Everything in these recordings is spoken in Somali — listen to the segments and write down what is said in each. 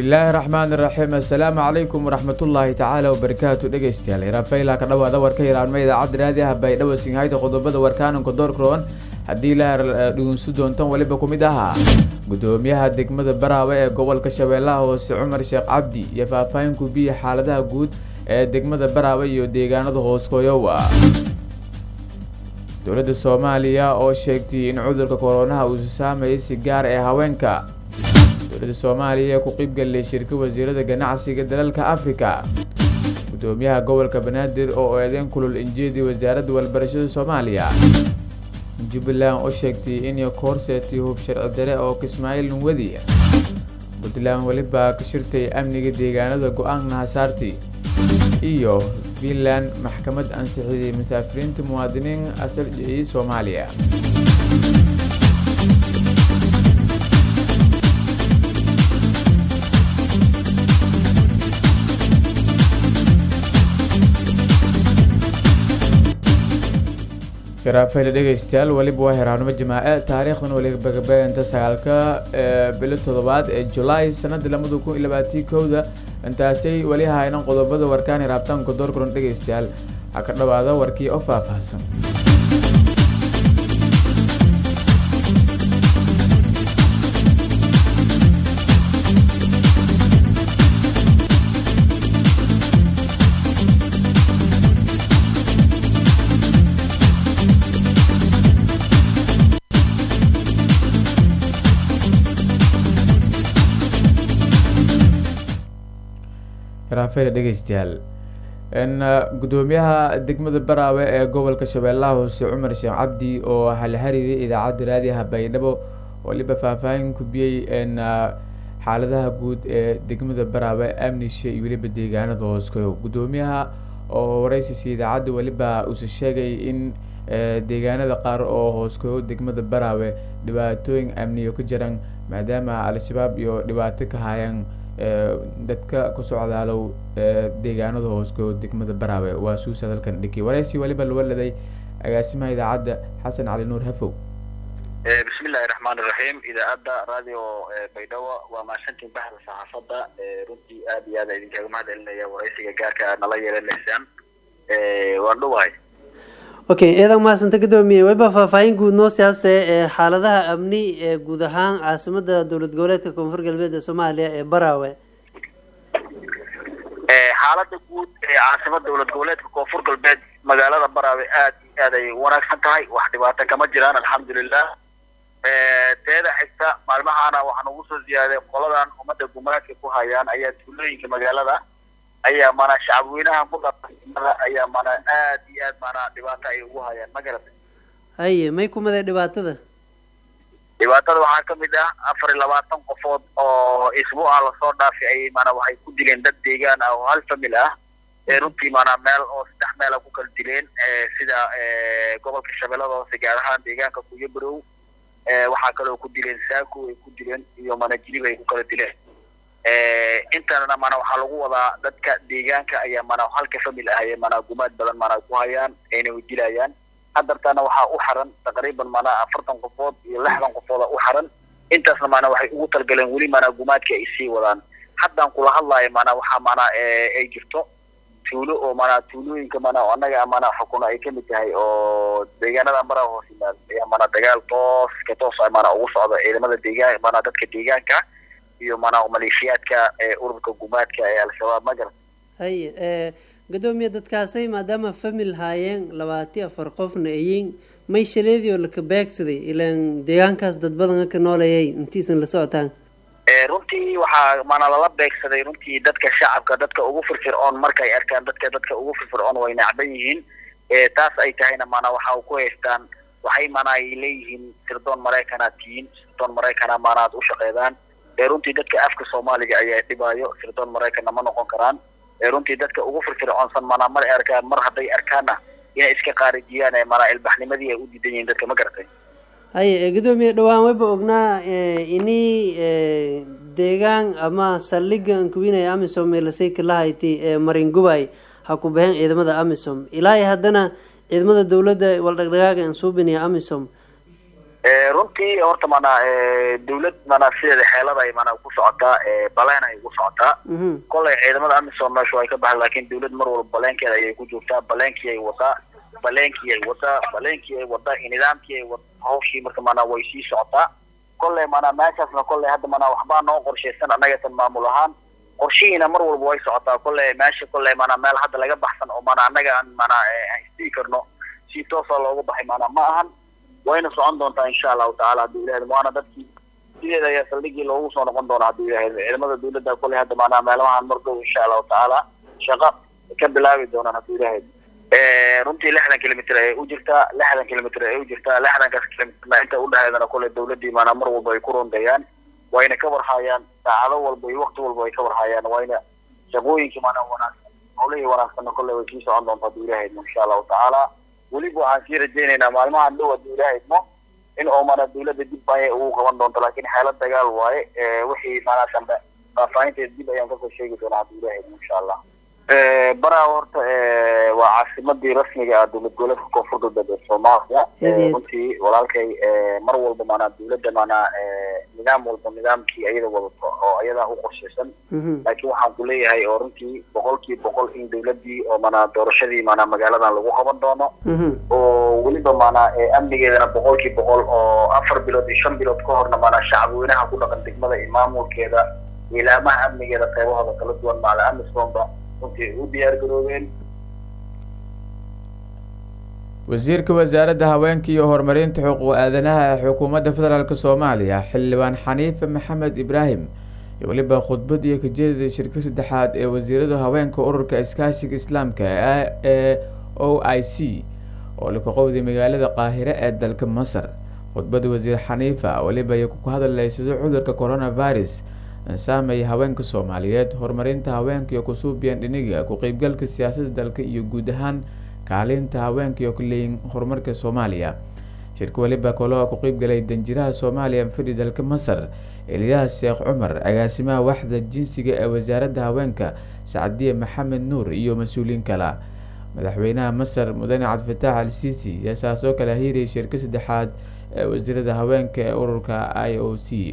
bismillaahi raxmaan iraxiim assalaamu calaykum waraxmatullaahi tacaala wabarakaatu dhegeystayaal irafayla ka dhawaada warka hiraanma idaacadda raadi ah baydhabo singhayda qodobada warkaananka doorkaroon haddii la dhugunsu doontan weliba ku mid ahaa gudoomiyaha degmada baraawe ee gobolka shabeellaha hoose cumar sheekh cabdi iyo faahfaahin kubiya xaaladaha guud ee degmada baraawe iyo deegaanada hooskoyowa dowladda soomaaliya oo sheegtay in cudurka koronaha uu saameeyay si gaar ee haweenka dowladda soomaaliya ee ku qiybgalay shirka wasiirada ganacsiga dalalka africa gudoomiyaha gobolka banaadir oo eedeyn kulul injeedii wasaaradda walbarashada soomaaliya jubbaland oo sheegtay inay koorseetay hub sharci dare oo kismaaciil nwadi puntland weliba ka shirtay amniga deegaanada go-aan hasaarti iyo finland maxkamad ansixiyay musaafiriinta muwaadiniin asal jiciyey soomaaliya garaafayla dhegeystayaal weliba waa heraanimo jamaace taariikhdan welibagabeenta sagaalka bilo toddobaad ee julaay sanada lamada kun iyo labaatii kowda intaasay weli haynan qodobada warkaan hiraabtaanka doorkaron dhegeystayaal ha ka dhawaada warkii oo faahfaahsan raafeela dhegeystayaal gudoomiyaha degmada baraawe ee gobolka shabeellaha hoose cumar sheekh cabdi oo halxariiray idaacadda raadiyaha baydhabo waliba faahfaahin kubiyey xaaladaha guud ee degmada baraawe amnisha iyo weliba deegaanada hooskoyo gudoomiyaha oo wareysiisa idaacadda weliba uuse sheegay in deegaanada qaar oo hooskoyo degmada baraawe dhibaatooyin amniyo ka jiraan maadaama al-shabaab iyo dhibaato ka hayaan dadka ku socdaalow deegaanada hoosko degmada baraawe waa suusa dalkan dhiki wareysi weliba lawaladay agaasimaha idaacadda xasan cali nuur hafow bismillahi raxmaan iraxiim idaacadda radio baydhabo waa mahadsantiin baxda saxaafadda runtii aad iyo aad idinkaga mahad celinaya wareysiga gaarka aad nala yeelanaysaan waan dhuwahay okay eedan mahadsanta gudoomiye weliba faahfaahin guud noo siyaase ee xaaladaha amni ee guud ahaan caasimada dowlad goboleedka koonfur galbeed ee soomaaliya ee baraawe xaalada guud ee caasimada dowlad goboleedka koonfur galbeed magaalada baraawe aad iyo aad ay wanaagsan tahay wax dhibaato kama jiraan alxamdulilah teeda xigta maalmahaana waxaan ugu soo ziyaaday qoladan ummadda gumaadka ku hayaan ayaa tuulooyinka magaalada ayaa mana shacabweynaha ku dhaqanimada ayaa mana aad iyo aad mana dhibaato ay ugu hayaan ma garatay haye may kumaday dhibaatada dhibaatada waxaa kamid ah afar iyo labaatan qofood oo isbuuca lasoo dhaafay ayay mana waxay ku dileen dad deegaan ah oo hal famil ah ee runtii mana meel oo saddex meela ku kala dileen sida gobolka shabeellada hoose gaar ahaan deegaanka kuyabarow waxaa kaloo ku dileen saako ay ku dileen iyo mana jilib ay ku kala dileen intana mana waxaa lagu wadaa dadka deegaanka ayaa mana halka famil ah ee mana gumaad badan mana ku hayaan ayna dilayaan hadartana waxaa u xaran taqriiban mana afartan qofood iyo lixdan qofooda u xaran intaasna mana waxay ugu talgaleen weli mana gumaadka ay sii wadaan haddaan kula hadlaayo mana waxaa mana ay jirto tuulo oo mana tuulooyinka mana annaga mana xukuno ay kamid tahay oo deegaanada mara hoos yimaad ayaa mana dagaal toos ka toos ah mana ugu socda ciidamada deegaan mana dadka deegaanka iyo mana maleeshiyaadka ururka gumaadka ee al-shabaab ma garan haye gudoomiye dadkaasay maadaama famil haayeen labaati afar qofna ayiin may shaleedii oo laka beegsaday ilaan deegaankaas dad badan ka nooleeyay intiisan la socotaan runtii waxaa mana lala beegsaday runtii dadka shacabka dadka ugu firfircoon markay arkaan dadka dadka ugu firfircoon way nacban yihiin taas ay tahayna mana waxa ku haystaan waxay mana ay leeyihiin sirdoon maraykanaad tihiin sirdoon maraykana mana aad u shaqeydaan runtii dadka afka soomaaliga ayaa dhibaayo sirdoon maraykanna ma noqon karaan runtii dadka ugu firfircoonsan mana mar arkaan mar hadday arkaanna inay iska qaarijiyaan mana ilbaxnimadii ay u diidan yihiin dadka ma garatay haye gudoomiye dhawaan wayba ognaa ini deegaan ama saldhiga ankuwinaya amisom meelasay kalahayti ee maringubay ha ku baxeen ciidamada amisom ilaa iyo haddana ciidamada dowladda waldhagdhagaaga aan suubinaya amisom runtii horta maanaa dawlad maanaa sideeda xeelada ay maanaa ku socotaa baleen ay ugu socotaa kollay ciidamada amisom meeshu ay ka baxda laakiin dawlad mar walba baleenkeeda ayay ku joogtaa baleenkii ay wadaa baleenkii ay wadaa baleenkii ay wadaa nidaamkii ay wada hawshii marka maanaa way sii socotaa kolley maanaa meeshaasna kolley hadda maanaa waxbaa noo qorshaysan annagatan maamul ahaan qorshihiina mar walba way socotaa kolley meesha kolley maanaa meel hadda laga baxsan oo maanaa annaga aan maanaa isdii karno si toosa loogu baxay maanaa ma ahan wayna socon doontaa insha allahu tacala hadduu ilahay waana dadkii sideeda ayaa saldhigii loogu soo noqon doona hadduu ilahay ciidamada dawladda kolley hadda maanaa meelmahan mardow insha allahu tacaala shaqo ka bilaabi doonaan hadduu ilahay runtii lixdan kilomitr ayay u jirtaa lixdan kilomitr ayay u jirtaa lixdankaas kilomitrna inta udhexeedana kolley dawladdii maanaa mar walba ay ku rondayaan wayna ka warhaayaan saacado walba iyo wakti walba ay ka warhaayaan wayna shaqooyinkii maanaa wanaagsan howlihii wanaagsanna kolley way sii socon doonta hadduu ilahay insha allahu tacaala weliba waxaan sii rajaynaynaa maalmahan dhow hadduu ilahay idmo in oo maanaa dawladda dib ayay ugu qaban doonto laakiin xeelad dagaal waaye wixii maanaa dambe faahfaahinteeda dib ayaan kasoo sheegi doonaa hadduu ilahay idmo insha allah baraa horta waa caasimadii rasmiga ah dowlad goboleedka koonfurta dalka soomaaliya runtii walaalkay mar walba maanaa dawladda maanaa nidaam walba nidaamkii ayada wadato oo ayadaa u qorshaysan laakiin waxaan ku leeyahay oo runtii boqolkii boqol in dawladdii oo maanaa doorashadii maanaa magaaladan lagu qaban doono oo weliba maanaa amnigeedana boqolkii boqol oo afar bilood iyo shan bilood ka horna maanaa shacabweynaha ku dhaqan degmada iyo maamulkeeda ilaamaha amnigeeda qaybahooda kala duwan maala amisomba runtii u diyaar garoobeen wasiirka wasaaradda haweenka iyo horumarinta xuquuq aadanaha ee xukuumadda federaalk soomaaliya xildhibaan xaniife maxamed ibraahim iyo weliba khudbad iyo kajeedada shirka saddexaad ee wasiirada haweenka ururka iskaashiga islaamka ee o i c oo laka qowday magaalada qaahire ee dalka masar khudbada wasiir xaniifa weliba ay ku hadalaysado cudurka coronavirus saameeya haweenka soomaaliyeed horumarinta haweenka iyo kusuubiyan dhiniga ku-qeybgalka siyaasadda dalka iyo guud ahaan kaalinta haweenka iyo kuleeyin horumarka soomaaliya shirka weliba kolo ku-qeybgalay danjiraha soomaaliya fadhi dalka masar eliyaas sheekh cumar agaasimaha waxda jinsiga ee wasaaradda haweenka sacdiye maxamed nuur iyo mas-uuliyiin kala madaxweynaha masar mudane cabdifataax al sisi ayaa saas oo kale hiiriyay shirka saddexaad ee wasiirada haweenka ee ururka i o c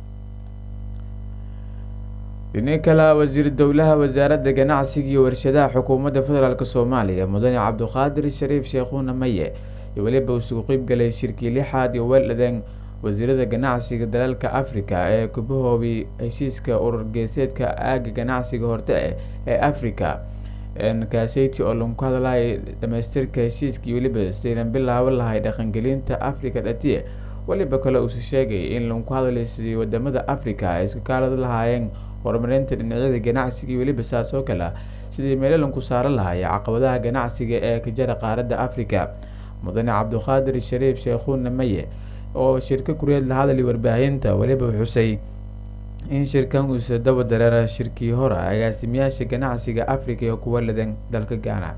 dhini kale wasiir dowlaha wasaaradda ganacsiga iyo warshadaha xukuumadda federaalk soomaaliya mudane cabduqaadir shariif sheekhuuna maye iyo weliba isugu qeybgalay shirkii lixaad iyo weeldhadeen wasiirada ganacsiga dalalka africa ee kubahoobay heshiiska urur geeseedka aaga ganacsiga horte ee africa kaseyti oo lagu hadlahay dhamaystirka heshiiska iyo weliba saynan bilaabo lahay dhaqangelinta africa dhatiye weliba kale uusa sheegay in lagu hadlay sidii wadamada africa ay iska kaalada lahaayeen horumarinta dhinacyada ganacsiga iyo weliba saas oo kale sidii meelalanku saaran lahaaya caqabadaha ganacsiga ee ka jara qaaradda africa mudane cabduqaadir shariif sheekhuuna maye oo shirka kureed la hadlay warbaahinta weliba xusay in shirkan uusa daba dareera shirkii hore agaasimayaasha ganacsiga africa iyo kuwa ladan dalka gaana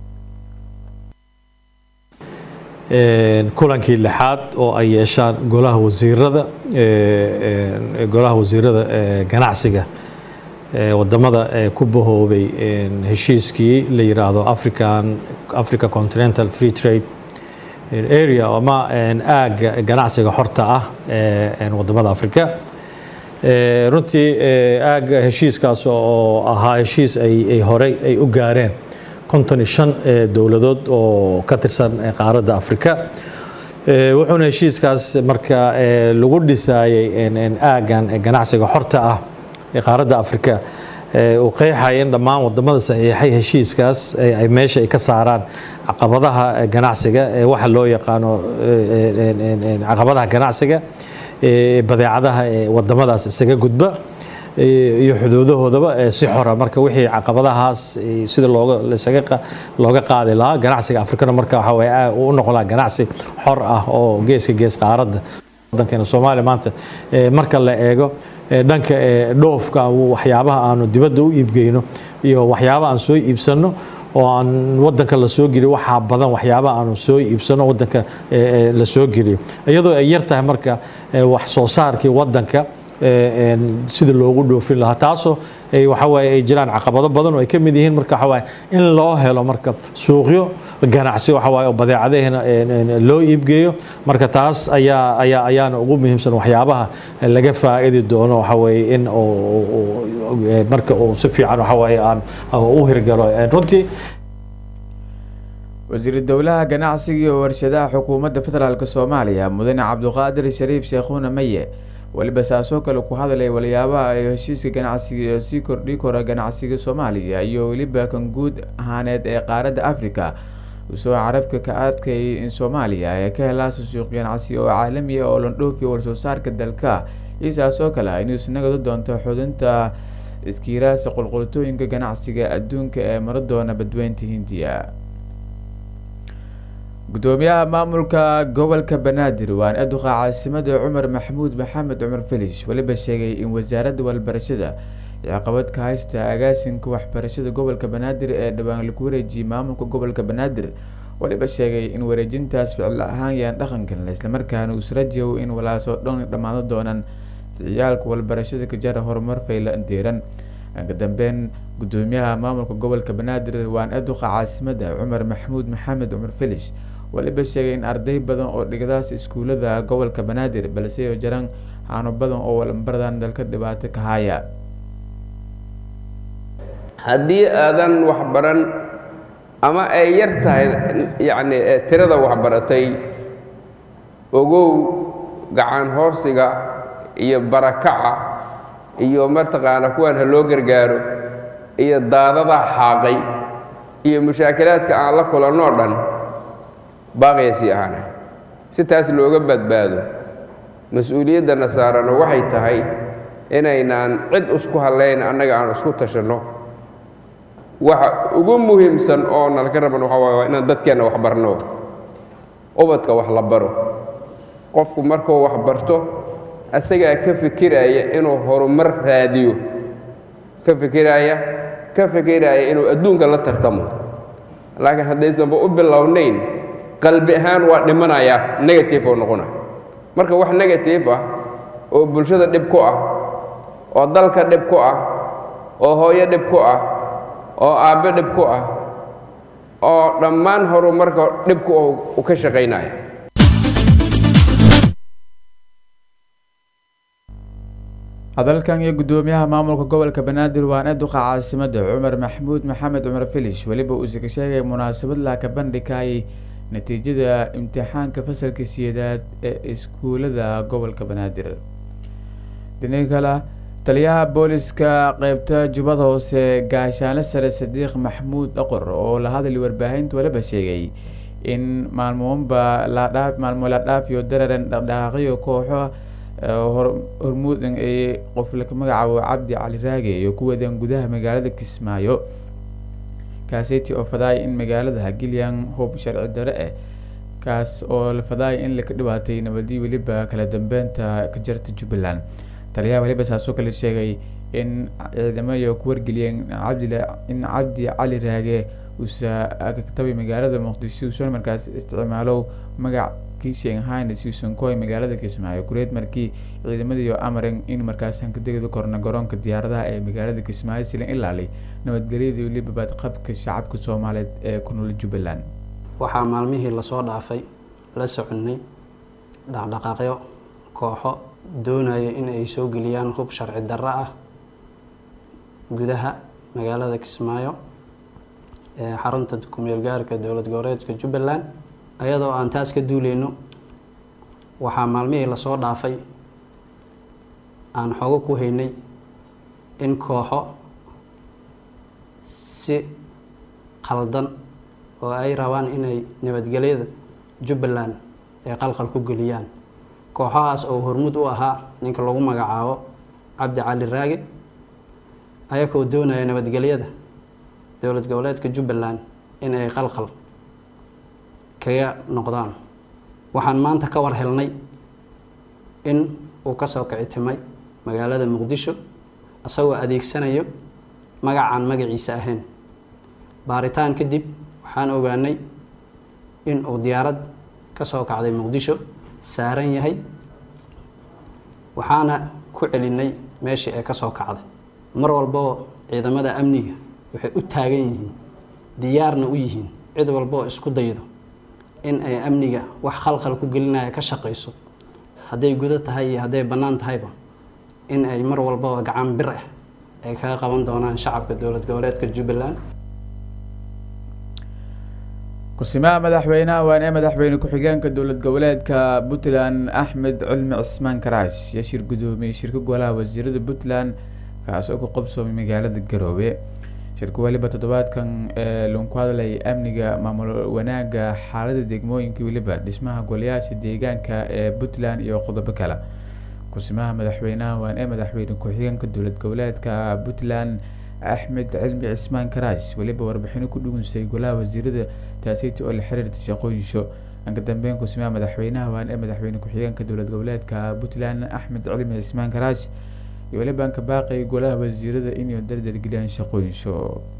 kulankii lixaad oo ay yeeshaan golaha wasiirada golaha wasiirada ganacsiga wadamada ku bahoobay heshiiskii la yiraahdo african africa continental free trade area ama aaga ganacsiga xorta ah wadamada africa runtii aaga heshiiskaas oo ahaa heshiis ay horey ay u gaareen konton iyo shan dowladood oo ka tirsan qaaradda africa wuxuuna heshiiskaas marka lagu dhisaayay aagan ganacsiga xorta ah ee qaaradda africa uu qeexaya in dhammaan wadamada saxiixay heshiiskaas ay meesha ay ka saaraan caqabadaha ganacsiga ee waxa loo yaqaano caqabadaha ganacsiga badeecadaha ee wadamadaas isaga gudba iyo xuduudahoodaba si xora marka wixii caqabadahaas sida looga isaga looga qaadi lahaa ganacsiga afrikana marka waxa way u noqon lahaa ganacsi xor ah oo geeska gees qaaradda wadankeena soomaaliya maanta marka la eego dhanka dhoofka waxyaabaha aanu dibadda u iibgeyno iyo waxyaabaha aan soo iibsano oo aan wadanka la soo geliyo waxaa badan waxyaabaha aanu soo iibsano wadanka la soo geliyo iyadoo ay yar tahay marka wax soo saarkii wadanka sida loogu dhoofin lahaa taasoo waxawaaye ay jiraan caqabado badan oo ay ka mid yihiin marka waxawaaye in loo helo marka suuqyo ganacsi waxa waaye oo badeecadaheena loo iibgeeyo marka taas ayaa ayaa ayaana ugu muhiimsan waxyaabaha laga faa'idi doono waxa weeye in marka uu si fiican waxa waaye aan u hirgalo runtii wasiiru dowlaha ganacsiga iyo warshadaha xukuumadda federaalk soomaaliya mudane cabduqaadir shariif sheekhuuna maye weliba saasoo kale ku hadlay waliyaabaha ay heshiiska ganacsiga ee sii kordhi kora ganacsiga soomaaliya iyo weliba kan guud ahaaneed ee qaaradda africa usoo carabka ka adkayay in soomaaliya ay ka helaasa suuq ganacsi oo caalamiya oo landhoofiya warsoo saarka dalka iyo saasoo kale inuu isnagadu doonto xudinta iskiiraasa qulqultooyinka ganacsiga adduunka ee mara doona badweynta hindiya gudoomiyaha maamulka gobolka banaadir waan aduqa caasimada cumar maxamuud maxamed cumar felish weliba sheegay in wasaaradda walbarashada ee caqabad ka haysta agaasinka waxbarashada gobolka banaadir ee dhawaan lagu wareejiyay maamulka gobolka banaadir weliba sheegay in wareejintaas ficil ahaan yaan dhaqankan islamarkaana uu israjaw in walaasoo dhan dhammaado doonaan siciyaalka walbarashada ka jara horumar fayla deeran ka dambeyn gudoomiyaha maamulka gobolka banaadir waan aduqa caasimada cumar maxamuud maxamed cumar felish waliba sheegay in arday badan oo dhigadaas iskuulada gobolka banaadir balse oo jiraan haano badan oo walbaradan dalka dhibaato ka haya haddii aadan waxbaran ama ay yar tahay yacni tirada waxbaratay ogow gacan hoorsiga iyo barakaca iyo mataqaana kuwan ha loo gargaaro iyo daadada xaaqay iyo mushaakilaadka aan la kulannoo dhan baaqaya sii ahaana si taas looga badbaado mas-uuliyaddanna saarano waxay tahay inaynaan cid isku hallayn annaga aan isku tashanno waxa ugu muhiimsan oo nalka raban waxaa waay waa inaan dadkeenna wax barno ubadka wax la baro qofku markuu wax barto asagaa ka fikiraya inuu horumar raadiyo ka fikiraya ka fikiraya inuu adduunka la tartamo laakiin haddaysanba u bilownayn qalbi ahaan waa dhimanayaa negative oo noqona marka wax negative ah oo bulshada dhib ku ah oo dalka dhib ku ah oo hooyo dhib ku ah oo aabbe dhib ku ah oo dhammaan horumarka dhib ku u ka shaqaynaya hadalkan iyo gudoomiyaha maamulka gobolka banaadir waana duqa caasimada cumar maxamuud maxamed cumar felish weliba uuse ka sheegay munaasabad laaka bandhigayay natiijada imtixaanka fasalka siyeedaad ee iskuulada gobolka banaadir dhinaca kale taliyaha booliska qeybta jubbada hoose gaashaanle sare sadiiq maxamuud dhaqor oo la hadlay warbaahinta waliba sheegay in maalmoonba ladhaa maalmo la dhaafiyo dararan dhaqdhaqaaqyo kooxo hormuudan ee qof laka magacaabo cabdi cali raage iyo ku wadeen gudaha magaalada kismaayo kaaseti oo fadaaya in magaalada hagilyan hub sharci dare ah kaas oo la fadaaya in laka dhibaatay nabadii weliba kala dambeynta ka jarta jubbaland taliyaha waliba saasoo kale sheegay in ciidamada ku wargeliyeen in cabdi cali raage uusa katabi magaalada muqdisho uusan markaas isticmaalo magac kishenhain suusan koy magaalada kismaayo kureed markii ciidamadii amaren in markaas hankadegda korna garoonka diyaaradaha ee magaalada kismaayo silan ilaalay nabadgelyadii weliba badqabka shacabka soomaaliyeed ee ku nool jubbaland waxaa maalmihii lasoo dhaafay la soconnay dhaqdhaqaaqyo kooxo doonaya in ay soo geliyaan hub sharci darro ah gudaha magaalada kismaayo ee xarunta kumeel gaarka dowlad goboleedka jubbaland ayadoo aan taas ka duuleyno waxaa maalmihii lasoo dhaafay aan xogo ku haynay in kooxo si khaldan oo ay rabaan inay nabadgelyada jubbaland ay qalqal ku geliyaan kooxahaas oo hormud u ahaa ninka lagu magacaabo cabdi cali raage ayakoo doonaya nabadgelyada dowlad goboleedka jubbaland in ay qalqal kaga noqdaan waxaan maanta ka war helnay in uu kasoo kicitimay magaalada muqdisho isagoo adeegsanayo magacaan magaciisa ahayn baaritaan kadib waxaan ogaanay in uu diyaarad kasoo kacday muqdisho saaran yahay waxaana ku celinay meeshii ay kasoo kacday mar walboo ciidamada amniga waxay u taagan yihiin diyaarna u yihiin cid walba oo isku daydo in ay amniga wax khalkhal ku gelinaya ka shaqayso hadday gudo tahay iyo hadday bannaan tahayba in ay mar walbaba gacan bir ah ay kaga qaban doonaan shacabka dowlad goboleedka jubbaland ku-simaha madaxweynaha waan ee madaxweyne ku-xigeenka dowlad goboleedka puntland axmed cilmi cismaan karaash iyo shir gudoomiyey shirka golaha wasiirada puntland kaas oo ku qabsoomay magaalada garoobe shirka weliba toddobaadkan ee lagu hadlay amniga maamul wanaaga xaalada degmooyinka weliba dhismaha golayaasha deegaanka ee puntland iyo qodobo kale ku-simaha madaxweynaha waan ee madaxweyne ku-xigeenka dowlad goboleedka puntland axmed cilmi cismaan karaash weliba warbixino ku dhugunsay golaha wasiirada taasiti oo la xiriirta shaqooyinsho anka dambeyn ku-simaha madaxweynaha waan ee madaxweyne ku-xigeenka dowlad goboleedka puntland axmed cilmi cismaan karaash iyo weliba anka baaqay golaha wasiirada inay dardargeliyaan shaqooyinsho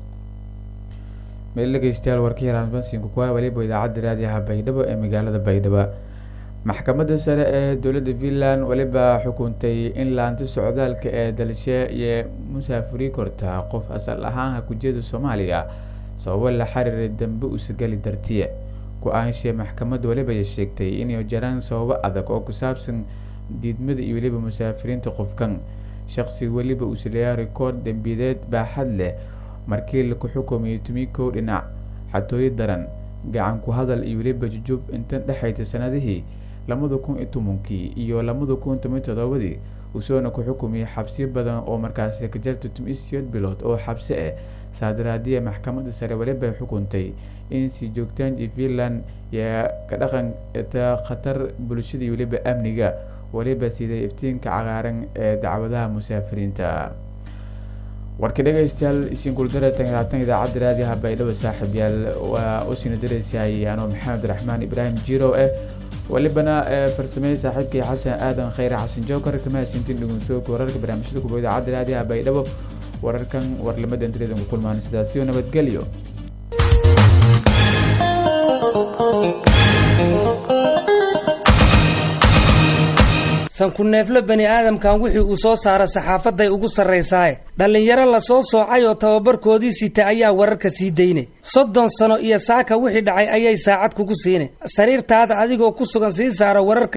meel dhegeystayaal warkii raanbansinka kuwa weliba idaacadda raadiyaha baydhabo ee magaalada baydhabo maxkamadda sare ee dowladda finland weliba xukuntay in laanta socdaalka ee dalshe iyo musaafuri korta qof asal ahaan hakujiyada soomaaliya sababo la xiriiray dambe usagali dartiye go-aanshee maxkamadda weliba ay sheegtay inay jaraan sababo adag oo ku saabsan diidmada iyo weliba musaafiriinta qofkan shaqsiga weliba uu sileeyaa rikoord dembiyeed baaxad leh markii laku xukumayay tumikow dhinac xatooyo daran gacan ku hadal iyo weliba jujub intan dhexaysa sanadihii labada kun iyo tobankii iyo labada kun toban todobadii usoona ku xukumiyay xabsiyo badan oo markaasi ka jarta tumisiyad bilood oo xabsi ah saadaraadiya maxkamadda sare weliba ay xukuntay in sii joogtaan iyo finland yaa ka dhaqan ta khatar bulshada iyo weliba amniga weliba siday iftiinka cagaaran ee dacwadaha musaafiriinta warka dhegeystayaal isiinkuuldaratan labaatan idaacadda raadiyaha baydhabo saaxiib yaal waa u siina dareysahay anoo maxamed raxmaan ibraahim jiro eh welibana farsamey saaxiibkii xasan aadan khayre xasan jookar kama hasintin dhugunsoogka wararka barnaamijyada kuba idaacadda raadiyaha baydhabo wararkan warlamada intareedan ku kulmaan sidaasiyo nabadgelyo sanku-neefle bani aadamkan wixii uu soo saara saxaafaday ugu sarraysaaye dhallinyaro la soo soocay oo tababarkoodii sita ayaa wararka sii daynay soddon sano iyo saaka wixii dhacay ayay saacad kugu siinay sariirtaada adigoo ku sugan sii saara wararka